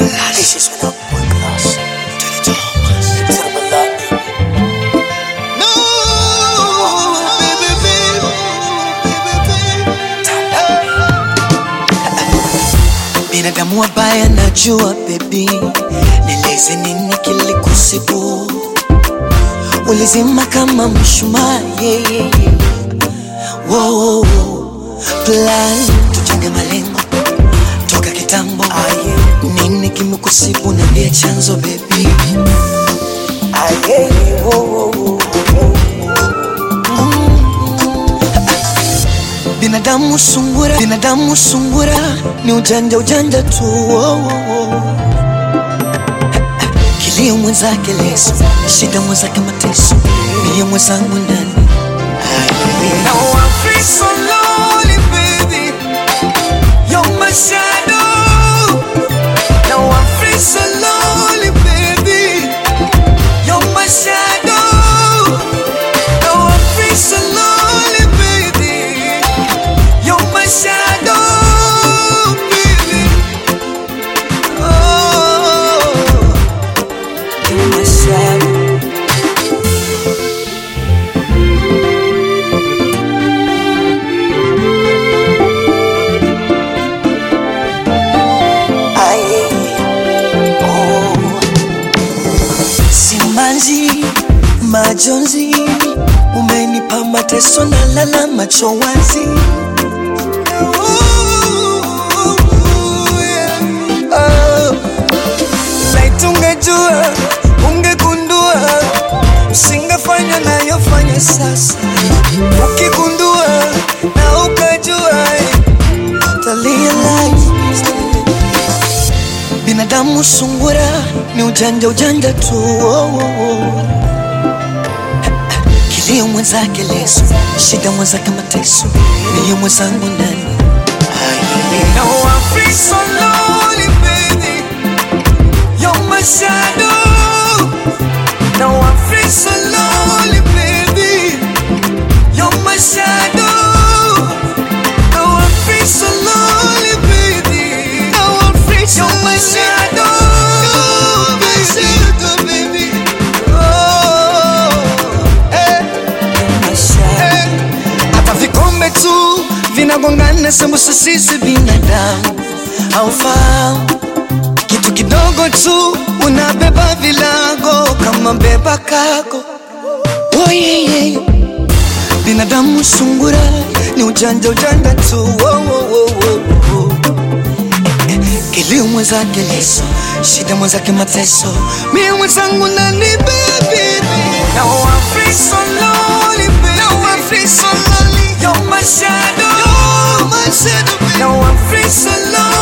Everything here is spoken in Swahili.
This is when I'm one class to the Thomas to the Malaki. No, baby, baby, Binadamu wabaya najua baby, nieleze nini kilikusibu? Ulizima kama mshumaa yeah, yeah, yeah. Wow, plan tujenge malengo toka kitambo nini kimekusibu? Niambie chanzo baby. Ah, yeah, yeah, wow, wow, wow, wow. Binadamu sungura, binadamu sungura ni ujanja ujanja tu oh, oh, oh. Kilio mwenzake leso, shida mwenzake mateso, mie mwenzangu ndani Now I feel so lonely, baby. You're my shadow. Now I feel so lonely, baby. You're my shadow. Now I feel so lonely, baby. You're my shadow, baby. Oh, You're my shadow. Aye. Oh. Simanzi, majonzi, umenipa mateso na lala macho wazi. Oh, laiti ungejua, ungegundua, usingefanya nayofanya sasa. Ukigundua na ukajua, Utarealize binadamu sungura ni ujanja ujanja tu oh, oh, oh. Kilio mwenzake leso, shida mwenzake mateso, mie mwenzangu ndani now I feel so lonely, baby. You're my shadow. Now I feel so lonely, baby. You're my shadow. Now I feel so lonely, baby. Now I feel so You're my shadow. baby. Oh, eh, eh. Hata vikombe tu vinagongana, sembuse sisi binadamu haufahamu kitu kidogo tu unabeba vilago kama beba kago. Oh, yeah, yeah. Binadamu sungura ni ujanja ujanja tu oh, oh, oh, oh, oh. Kilio mwenzake leso, shida mwenzake mateso, mie mwenzangu nani baby. Now I feel so lonely, baby. Now I feel so lonely. You're my shadow. You're my shadow, baby. Now I feel so lonely.